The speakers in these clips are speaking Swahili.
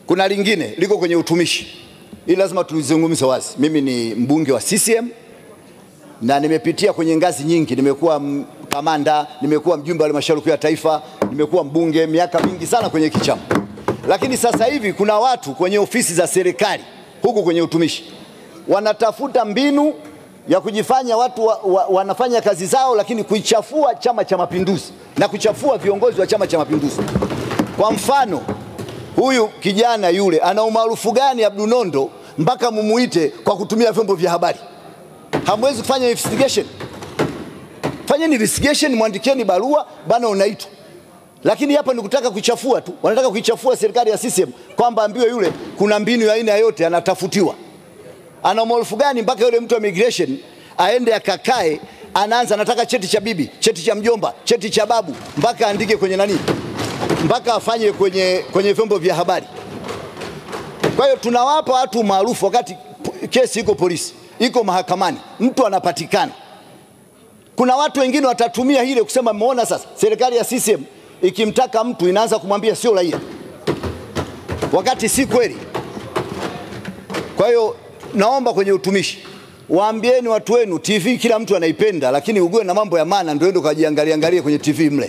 Kuna lingine liko kwenye utumishi, ili lazima tulizungumze wazi. Mimi ni mbunge wa CCM na nimepitia kwenye ngazi nyingi. Nimekuwa m- kamanda, nimekuwa mjumbe wa halmashauri kuu ya taifa, nimekuwa mbunge miaka mingi sana kwenye kichama. Lakini sasa hivi kuna watu kwenye ofisi za serikali huku kwenye utumishi wanatafuta mbinu ya kujifanya watu wa, wa, wanafanya kazi zao, lakini kuichafua Chama cha Mapinduzi na kuchafua viongozi wa Chama cha Mapinduzi. Kwa mfano, huyu kijana yule ana umaarufu gani Abdu Nondo mpaka mumuite kwa kutumia vyombo vya habari? Hamwezi kufanya investigation? Fanyeni investigation, mwandikieni barua bana, unaitwa. Lakini hapa ni kutaka kuichafua tu, wanataka kuichafua serikali ya CCM kwamba ambiwe yule kuna mbinu ya aina yote anatafutiwa. Ana umaarufu gani mpaka yule mtu wa immigration aende akakae, anaanza anataka cheti cha bibi, cheti cha mjomba, cheti cha babu, mpaka aandike kwenye nani, mpaka afanye kwenye, kwenye vyombo vya habari. Kwa hiyo tunawapa watu maarufu wakati p- kesi iko polisi, iko mahakamani, mtu anapatikana. Kuna watu wengine watatumia hile kusema, mmeona sasa serikali ya CCM ikimtaka mtu inaanza kumwambia sio raia, wakati si kweli. Kwa hiyo naomba kwenye utumishi waambieni watu wenu, TV kila mtu anaipenda, lakini ugue na mambo ya maana, ndio ende ukajiangalia angalie kwenye TV mle.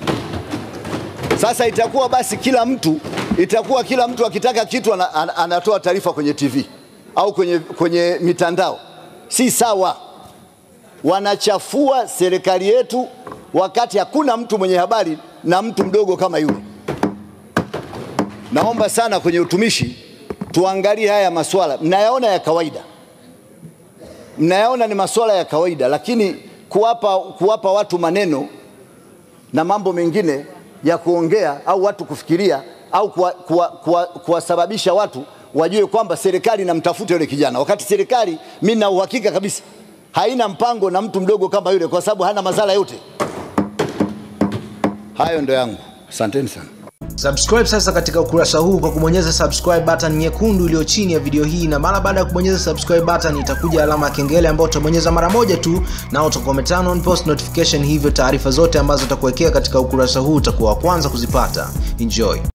Sasa itakuwa basi kila mtu itakuwa kila mtu akitaka kitu ana, ana, anatoa taarifa kwenye TV au kwenye, kwenye mitandao. Si sawa, wanachafua serikali yetu wakati hakuna mtu mwenye habari na mtu mdogo kama yule. Naomba sana kwenye utumishi tuangalie haya maswala, mnayaona ya kawaida, mnayaona ni maswala ya kawaida, lakini kuwapa, kuwapa watu maneno na mambo mengine ya kuongea au watu kufikiria au kuwasababisha kuwa, kuwa, kuwasababisha watu wajue kwamba serikali inamtafuta yule kijana, wakati serikali, mimi na uhakika kabisa haina mpango na mtu mdogo kama yule, kwa sababu hana madhara yote. Hayo ndo yangu, asanteni sana. subscribe sasa katika ukurasa huu kwa kubonyeza subscribe button nyekundu iliyo chini ya video hii na mara baada ya kubonyeza subscribe button itakuja alama ya kengele ambayo utabonyeza mara moja tu na utakuwa umeturn on post notification hivyo taarifa zote ambazo utakuwekea katika ukurasa huu utakuwa wa kwanza kuzipata enjoy